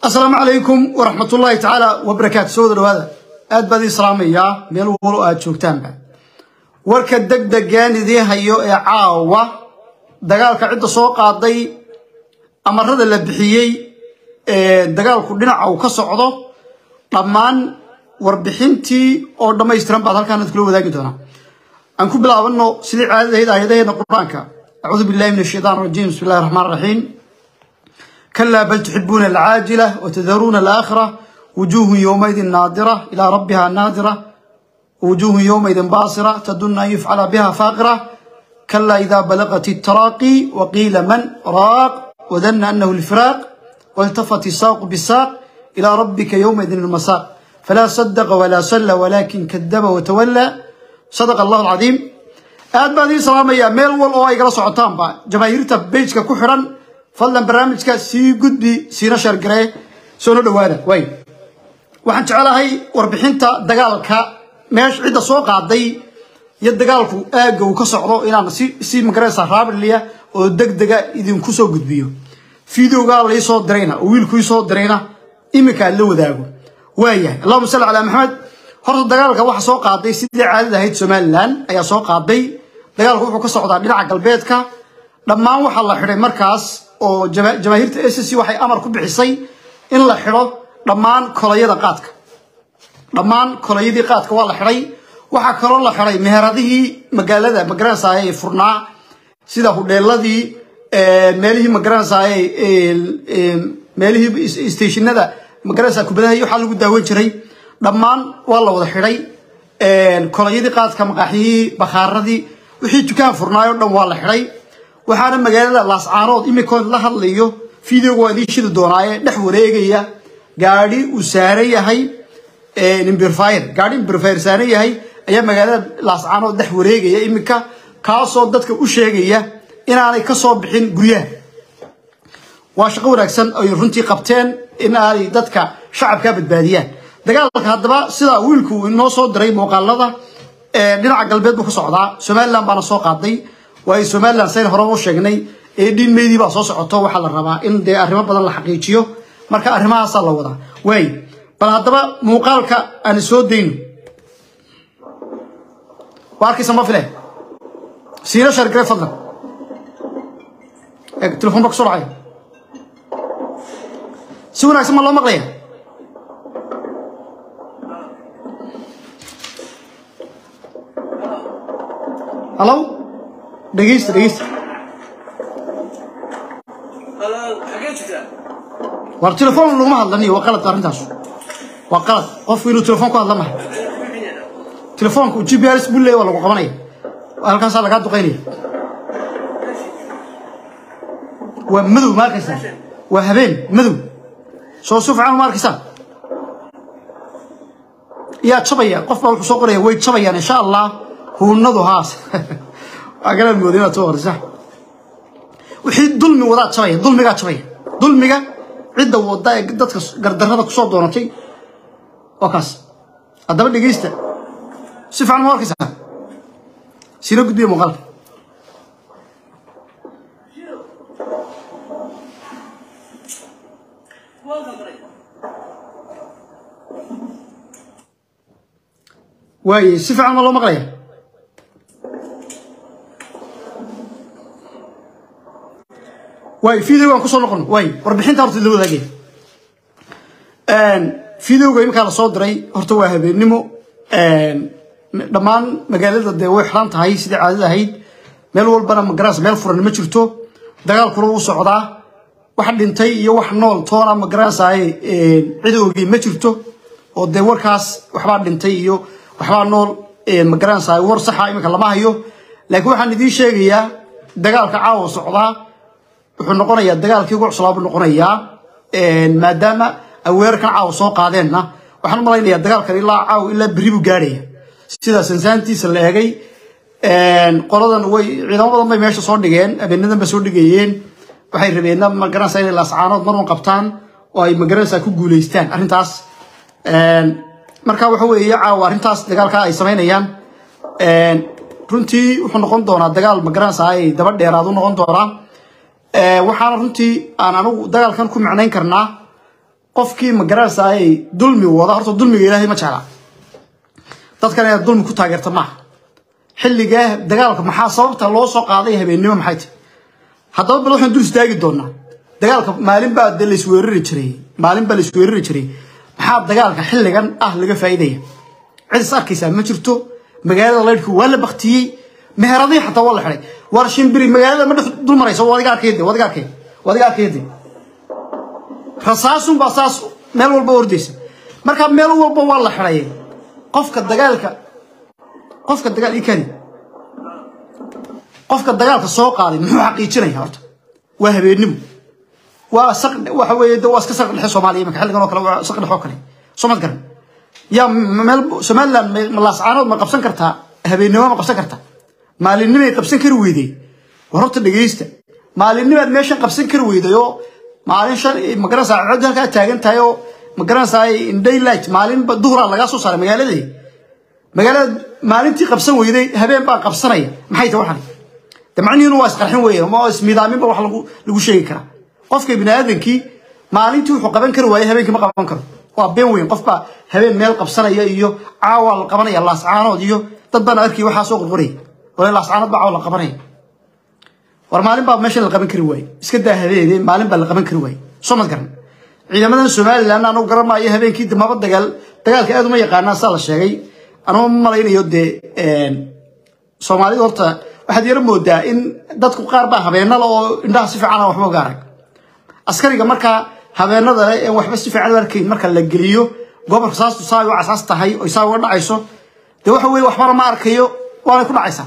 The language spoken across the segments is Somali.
asalaamu calaykum waraxmat ullaahi tacaala wabarakaatu soo wada dhawaada aad baad ii salaamayaa meel walo aad joogtaanba warka degdegaan idiin hayo ee caawa dagaalka cidda soo qaaday amarada la bixiyey ee dagaalku dhinaca uu ka socdo dhammaan warbixintii oo dhammaystiran baad halkaan kula wadaagi doonaa aan ku bilaabano sidii caadadahayd aayadaheena qur-aanka acuudu billahi min ashaytaan rajiim bismi illahi raxmaan raxiim كلا بل تحبون العاجلة وتذرون الآخرة وجوه يومئذ ناظرة إلى ربها ناظرة وجوه يومئذ باصرة تدن أن يفعل بها فاقرة كلا إذا بلغت التراقي وقيل من راق وذن أنه الفراق والتفت الساق بالساق إلى ربك يومئذ المساق فلا صدق ولا صلى ولكن كذب وتولى صدق الله العظيم aad baad ii salaamaya meel wal oo ay gala socotaanba jamaahiirta bejka ku xidhan fadlan barnaamijka sii gudbi siina sheergaree soona dhowaada way waxaan jecelahay warbixinta dagaalka meesha cidda soo qaaday iyo dagaalku aagga uu ka socdo inaan si si magaraysa raabiliya oo degdega idinku soo gudbiyo fideoga lai soo dirayna oo wiilku ii soo dirayna iminka la wadaago waayahay allahuma salli calaa maxamed horta dagaalka waxa soo qaaday sidii caadada ahayd somalilan ayaa soo qaaday dagaalku wuxuu ka socdaa dhinaca galbeedka dhammaan waxaa la xidhay markaas oo jamaahiirta s c waxay amar ku bixisay in la xidho dhammaan kolayada qaadka dhammaan kolayadii qaadka waa la xidhay waxaa kaloo la xidhay meheradihii magaalada magaranaysaay ee furnaa sida hudheeladii meelihii magaranaysaay meelihii stationada magaranaysa kubadaha waxaa lagu daawan jiray dhammaan waa la wada xidhay kolayadii qaadka maqaaxiyihii bakhaaradii wixii dukaan furnaayoo dhan waa la xidhay waxaana magaalada laascaanood imikoon la hadlayo videoga waa idiin shidi doonaaye dhex wareegaya gaadhi uu saaran yahay imbirfayr gaadhi imbirfayr saaran yahay ayaa magaalada laascaanood dhex wareegaya iminka kaasoo dadka u sheegaya inaanay ka soo bixin guryaha waa shaqo wanaagsan ay runtii qabteen in aanay dadka shacabkaa badbaadiyaan dagaalka haddaba sidaa wiilku inoo soo diray muuqaalada dhinaca galbeed buu ka socdaa somalilan baana soo qaaday waayo somalilan sayn hore u sheegnay ee dhiin meydii baa soo socoto waxaa la rabaa in dee arrimo badan la xaqiijiyo marka arrimahaasaa la wadaa waay bal haddaba muuqaalka aan soo dayno waa arkaysa ma file siina shargare fadlan eeg telefoon baa kusoo dhacay si wanaagsan ma loo maqlaya hallo dhegeysta dhegeysta war telefoon laguma hadlaniyo waa qalad arrintaas waa qalad qofku inuu telefoon ku hadla maha telefoonku g p rs buu leeya waa lagu qabanaya halkaasaa lagaa duqaynaya waa madow ma arkaysaa waa habeen madow soo si fiican ma arkaysaa yaa jabaya qof baa wuxuu soo qoraya way jabayaan insha allah huunadu haas waa galaan mooda inaad soo qorisa wixii dulmi wadaa jabaya dulmigaa jabaya dulmiga cidda wada ee dadka gardarrada kusoo doonatay waa kaas haddaba dhegeysta si fiican ma arkaysaa sina gudbiya muuqaalka waaye si fiican ma loo maqlaya waay videogaan kusoo noqon waay warbixinta horta la wadaagay videoga iminkaa la soo diray horta waa habeennimo dhammaan magaalada dee way xiran tahay sidai caadada ahayd meel walbana magaraas meel furan ma jirto dagaalkuna wuu socdaa wax dhintay iyo wax nool toona magaranaysaaye cid oogey ma jirto oo dee warkaas waxbaa dhintay iyo waxbaa nool magaranaysaay war saxa iminka lama hayo laakiin waxaan idiin sheegayaa dagaalka caawa socdaa wuxuu noqonayaa dagaalkii ugu cuslaa buu noqonayaa maadaama ay weerarkan caawa soo qaadeenna waxaan u malaynayaa dagaalkan ilaa caawa ilaa berri buu gaadhaya sida sansaantiisa la eegay qoladan way ciidamo badan bay meesha soo dhigeen habeenadan ba soo dhigayeen waxay rabeenna magaranaysa inay laascaanood marun qabtaan oo ay magaranaysa ku guulaystaan arrintaas marka waxa weeye caawa arrintaas dagaalka ay samaynayaan runtii wuxuu noqon doonaa dagaal magaranaysa ay daba dheeraad u noqon doonaa waxaana runtii aan anigu dagaalkan ku micnayn karnaa qofkii ma garanaysaa ay dulmi wada horta dulmiga ilaahay ma jeclaa dadkan inaad dulmi ku taageerta maaha xilligaa dagaalka maxaa sababta loo soo qaaday habeennimo maxay tahay haddaba bal waxaan dul istaagi doonaa dagaalka maalin baa de laisweerari jiray maalin baa laisweerari jiray maxaa dagaalka xilligan ah laga faa'iidaya cid is arkaysaa ma jirto magaalada laydhku waa la baktiyey meheradii xataa waa la xidhay war shimbiri magaalada ma dhex dul marayso waa adiga arkayde waa adiga arkay waa adiga arkayde rasaasun baa saas meel walba ordaysa marka meel walba waa la xidhay qofka dagaalka qofka dagaal ii kani qofka dagaalka soo qaaday muxuu xaqiijinaya horta waa habeennimo waa saq waxa weeye de waa iska saq dhexe soomaaliya marka xilligan oo kale waa saq dhexe oo kale soo mad garan yaa meel somaliland ma laascaanood ma qabsan kartaa habeennimo ma qabsan kartaa maalinimay qabsan kari weyday war horta dhegeysta maalinnimaad meeshan qabsan kari weyday oo maalin shan magaranaysaa cod halkaa taagan tahay oo magaranaysaa in daylight maalinba duhraa lagaa soo saaray magaaladii magaalada maalintii qabsan weyday habeen baa qabsanaya maxay tahay waxan de macnihiinu waa isqarxin weeye ma ismidaaminba wax lagu lagu sheegi karaa qofka bini aadankii maalintii wuxuu qaban kari waaye habeenkii ma qaban karo waa been weyn qof baa habeen meel qabsanaya iyo caawa la qabanaya laascaanood iyo dad baan arkay waxaa soo qurquraya wala laascaanood baa caawa la qabanaya war maalin baa meesha la qaban kari waaye iska daa habeene maalin baa la qaban kari waaye soo mad garan ciidamadan somaliland anagu garan maayo habeenkii damaba dagaal dagaalka aad uma yaqaanaa saa la sheegay anuu ma malaynayo dee soomaalida horta waxaad yaro moodaa in dadku qaar baa habeenada oo indhaha si fiican waxba uga arag askariga markaa habeenada leh ee waxba si fiican u arkayn marka la geliyo gobolka saastu saa u casaas tahay oo saa uga dhacayso dee waxa weeye waxbana ma arkayo waanay ku dhacaysaa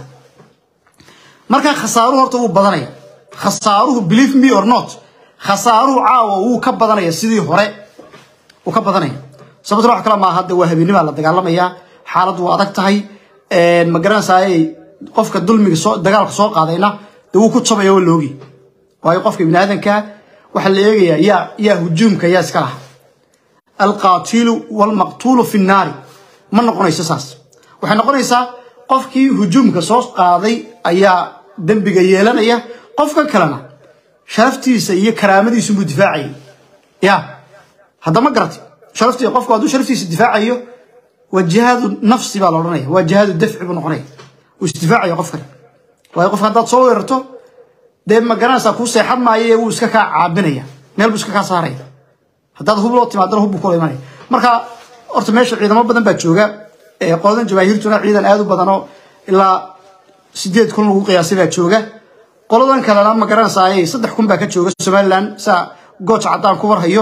markaa khasaaruhu horta wuu badanaya khasaaruhu believe me or not khasaaruhu caawa wuu ka badanaya sidii hore wuu ka badanaya sababtuna wax kale maaha de waa habeenimaa la dagaalamayaa xaaladdu waa adag tahay ma garanaysaay qofka dulmiga soo dagaalka soo qaadayna dee wuu ku jabaya waa loogi waayo qofka bini aadanka waxaa la eegayaa yaa yaa hujuumka yaa iska laha alqaatilu walmaqtuulu fi nnaari ma noqonayso saas waxay noqonaysaa qofkii hujuumka soo qaaday ayaa dembiga yeelanaya qofka kalena sharaftiisa iyo karaamadiisu buu difaacayay ya haddama garati sharaftii qofku hadduu sharaftiisa difaacayo waa jihaadu nafsi baa la odhanaya waa jihaadu dafci buu noqonaya uu isdifaacaya qofkani waayo qofka haddaad soo weerarto dee ma garanaysaa kuu seexan maayo wuu iska kaa caabinaya meel buu iska kaa saaraya haddaad hub loo timaadana hub buu kula imanaya marka horta meesha ciidamo badan baa jooga qoladan jabaahiirtuna ciidan aad u badanoo ilaa sideed kun lagu qiyaasay baa jooga qoladan kalena ma garanaysaa saddex kun baa ka jooga somaliland saa gooja caddaan ku warhayo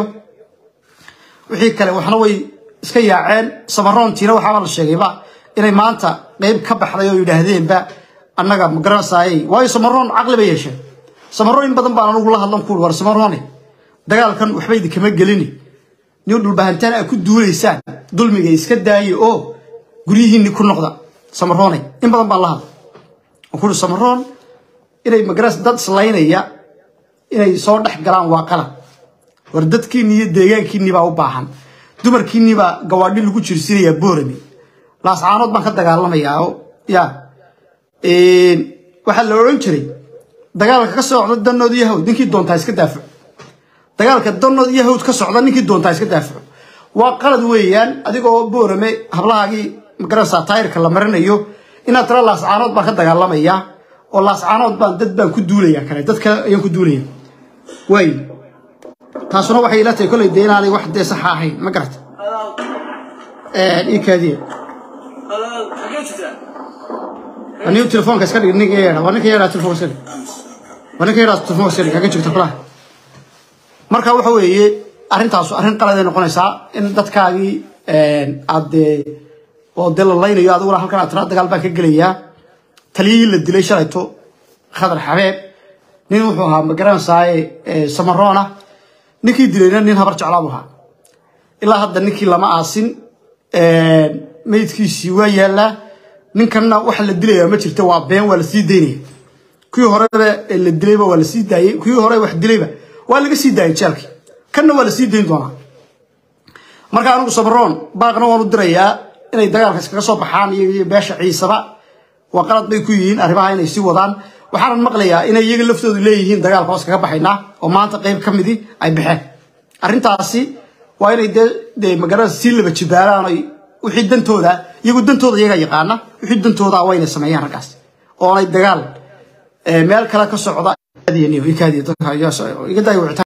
wixii kale waxna way iska yaaceen samaroontiina waxaaba la sheegayba inay maanta qeyb ka baxday oo yidhaahdeenba annaga ma garanaysaay waayo samaroon caqli bay yeesheen samaroon in badan baan anugu la hadlan kuul war samaroone dagaalkan waxba idinkama gelini nin dhulbahantaan a ku duulaysaan dulmiga iska daaye oo guryihiinni ku noqda samaroone in badan baan la hadla oo kuuri samaroon inay magaras dad islaynaya inay soo dhex galaan waa qalad war dadkiinni iyo deegaankiinni baa u baahan dumarkiinni baa gawaadhi lagu jirsinayaa boorami laascaanood baan ka dagaalamayaa oo ya waxaa la odhan jiray dagaalka ka socda danood iyo hawd ninkii doontaa iska daafaco dagaalka danood iyo hawd ka socda ninkii doontaa iska daafaco waa qalad weeyaan adigoo boorame hablahaagii magaranaysaa taayirka la marinayo inaad tira laascaanood baan ka dagaalamayaa oo laascaanood baan dad baan ku duulaya kale dad kale ayaan ku duulaya waay taasuna waxay ila tahay kolley dee inaanay wax dee saxa ahayn ma garata ii kaadiya anigu telefoonka iska dhig ninka yeedha waa ninka yeedha telefoonka iska dhig waa ninka yeedha telefoonka iska dhig kaga jirta kulaha marka waxa weeye arrintaasu arrin qaladay noqonaysaa in dadkaagii aad dee oo dee la laynayo adiguna halkan aad tiraa dagaal baan ka gelayaa taliyihii la dilay shalayto khadar xabeeb nin wuxuu ahaa magaranaysaay samaroona ninkii dilayna nin habar jeclaa buu ahaa ilaa hadda ninkii lama aasin meydkiisii waa yaallaa ninkanna waxa la dilayaa ma jirta waa been waa la sii daynaya kuwii horeba la dilayba waa la sii daayey kuwii hore wax dilayba waa laga sii daayay jeelkii kanna waa la sii dayn doonaa marka anigu samaroon baaqna waan u dirayaa inay dagaalka iskaga soo baxaan iyo beesha ciisaba waa qalad bay ku yihiin arrimaha inay sii wadaan waxaanan maqlayaa inay iyaga laftoodu leeyihiin dagaalka hoos kaga baxaynaa oo maanta qayb ka midii ay baxeen arrintaasi waa inay dee dee magaranaysa sii laba jibaalaan ay wixii dantooda iyagu dantooda iyaga yaqaana wixii dantooda waa inay sameeyaan raggaas oonay dagaal meel kale ka socda iga daayo